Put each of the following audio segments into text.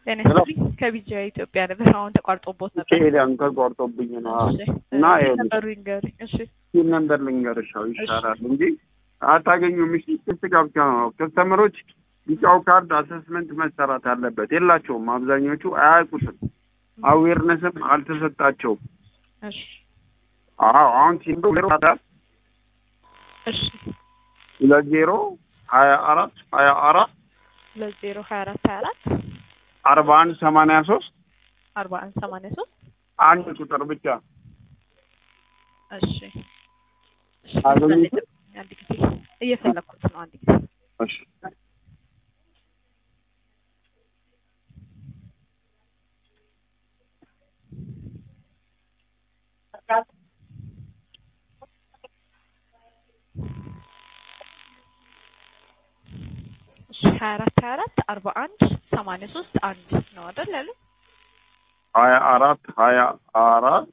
ጤና ይስጥልኝ ከቢጃ ኢትዮጵያ ነበር። አሁን ተቋርጦቦት ነበር። ከሄዳን ተቋርጦብኝ ነው እሺ እና እ ይኸውልሽ፣ ነበሩ ይንገሩኝ። እሺ ይህን ነበር ልንገርሻው ይሻላል እንጂ አታገኙም። እሺ ክስ ጋብቻ ነው። ከስተመሮች ቢጫው ካርድ አሰስመንት መሰራት አለበት። የላቸውም። አብዛኞቹ አያውቁትም። አዌርነስም አልተሰጣቸውም። እሺ አዎ አሁን ሲንዶ እሺ ሁለት ዜሮ ሀያ አራት ሀያ አራት ሁለት ዜሮ ሀያ አራት ሀያ አራት አርባ አንድ ሰማንያ ሶስት አርባ አንድ ሰማንያ ሶስት አንድ ቁጥር ብቻ እሺ እሺ አገኘሁት። አንድ ጊዜ እየፈለኩት ነው። አንድ ጊዜ እሺ እሺ ሀያ አራት ሀያ አራት አርባ አንድ ሰማንያ ሶስት አንድ ነው አይደል ያሉ ሀያ አራት ሀያ አራት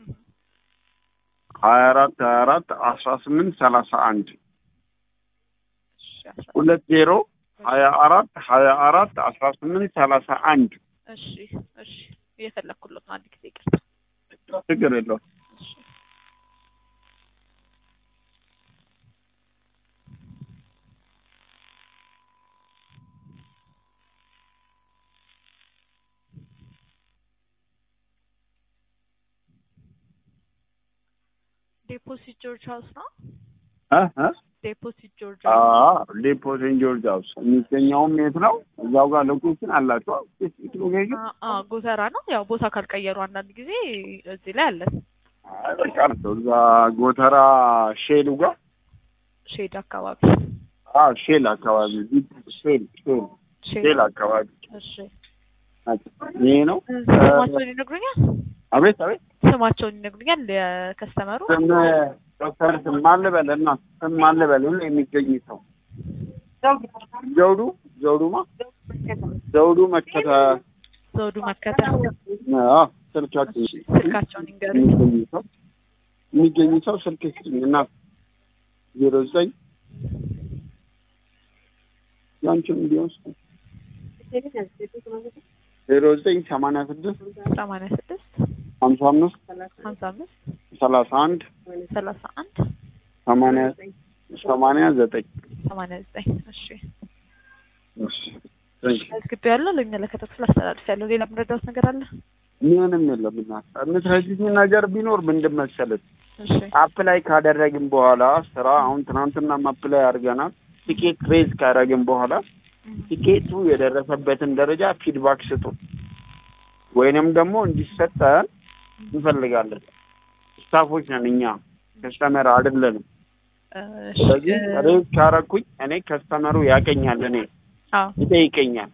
ሀያ አራት ሀያ አራት አስራ ስምንት ሰላሳ አንድ እሺ አስራ ሁለት ዜሮ ሀያ አራት ሀያ አራት አስራ ስምንት ሰላሳ አንድ እሺ እሺ እየፈለኩለት ነው። አንድ ጊዜ ይቅርታ። ችግር የለውም። እሺ ዴፖሲት ጆርጅ ሀውስ ነው። እ እ ዴፖሲት ጆርጅ አ ሀውስ ዴፖ ሴንት ጆርጅ ሃውስ የሚገኘውም የት ነው? እዛው ጋር ሎኬሽን አላቸው። ስፔሲፊክ ሎኬሽን አ- አ ጎተራ ነው። ያው ቦታ ካልቀየሩ አንዳንድ ጊዜ እዚህ ላይ አለን። አይ በቃ ነው እዛ ጎተራ ሼሉ ጋር ሼድ አካባቢ አ ሼል አካባቢ ሼል ሼል ሼድ ሼል አካባቢ እሺ ይሄ ነው። ስማቸውን ይነግሩኛል? አቤት አቤት ስማቸውን ይነግሩኛል? የከስተመሩ ስም ዶክተር ስም ማን ልበል እና ስም ማን ልበል ሁሉ የሚገኝ ሰው ዘውዱ ዘውዱማ ዘውዱ መከተ ዘውዱ መከተል አዎ ስልካችን ስልካቸውን ይንገሩኝ። የሚገኝ ሰው የሚገኝ ሰው ስልክ ስጥኝ እና ዜሮ ዘጠኝ ያንቺም እንዲሆን ዜሮ ዘጠኝ ሰማንያ ስድስት ሰማንያ ስድስት ሀምሳ አምስት ሀምሳ አምስት ሰላሳ አንድ ሰላሳ አንድ ሰማንያ ሰማንያ ዘጠኝ ሰማንያ ዘጠኝ እሺ እሺ ታንክ ዩ። መዝግቤ ያለው ለሚመለከተው ክፍል አስተላልፍ ያለው ሌላ የምረዳውት ነገር አለ? ምንም የለም እና የምትረጂኝ ነገር ቢኖር ምንድን መሰለሽ እሺ አፕላይ ካደረግን በኋላ ስራ አሁን ትናንትና አፕላይ አድርገናል። ቲኬት ሬዝ ካደረግን በኋላ ቲኬቱ የደረሰበትን ደረጃ ፊድባክ ስጡ፣ ወይንም ደግሞ እንዲሰጠን እንፈልጋለን። ስታፎች ነን እኛ ከስተመር አይደለንም። እሺ ስለዚህ እ- ሬዝ ካረኩኝ እኔ ከስተመሩ ያቀኛል፣ እኔ አዎ ይጠይቀኛል።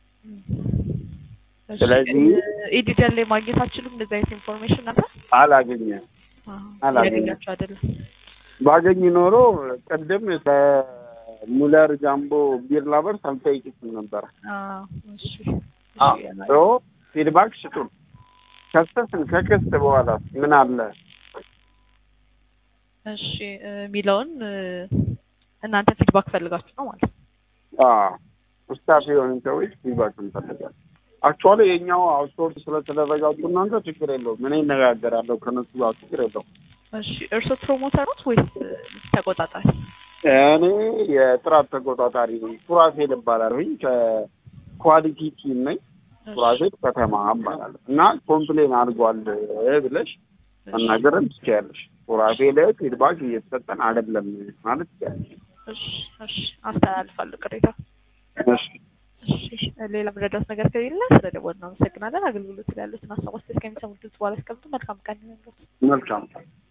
እሺ፣ ስለዚህ እ- ኢዲደር ላይ ማግኘት አችሉም እንደዚህ አይነት ኢንፎርሜሽን አለ? አላገኘም። አላገኘም። ያገኛችሁ አይደለም። ባገኝ ኖሮ ቅድም ከሙለር ጃምቦ ቢር ላቨርስ አልጠይቅሽም ነበረ። አዎ እሺ ሶ ፊድባክ ስጡን። ከሰስን ከክስት በኋላ ምን አለ? እሺ እ፣ የሚለውን እ፣ እናንተ ፊድባክ ፈልጋችሁ ነው ማለት ነው። ስታፍ የሆኑ ሰዎች ፊድባክ እንፈልጋለን። አክቹዋሊ የኛው አውትሶርስ ስለተደረጋችሁ እናንተ ችግር የለውም። እኔ እነጋገራለሁ ከነሱ ጋር ችግር የለውም። እሺ እርስዎ ፕሮሞተር ኖት ወይስ እ፣ ተቆጣጣሪ? እኔ የጥራት ተቆጣጣሪ ነኝ። ሱራፌል እባላለሁኝ ከኳሊቲ ቲም ነኝ። ሱራፌል ከተማ እባላለሁ እና ኮምፕሌን አድርጓል ብለሽ መናገርም ትችያለሽ። ሱራፌል ፊድባክ እየተሰጠን አይደለም ማለት ትችያለሽ። እሺ እሺ አስተላልፋለሁ ቅሬታ። እሺ እሺ ሌላ የምረዳውት ነገር ከሌለ ስለደወልን እናመሰግናለን። አገልግሎት ላይ ያሉትን ሀሳቦች እስከሚሰሙት በኋላ ያስቀምጡ። መልካም ቀን ይሁንልዎት። መልካም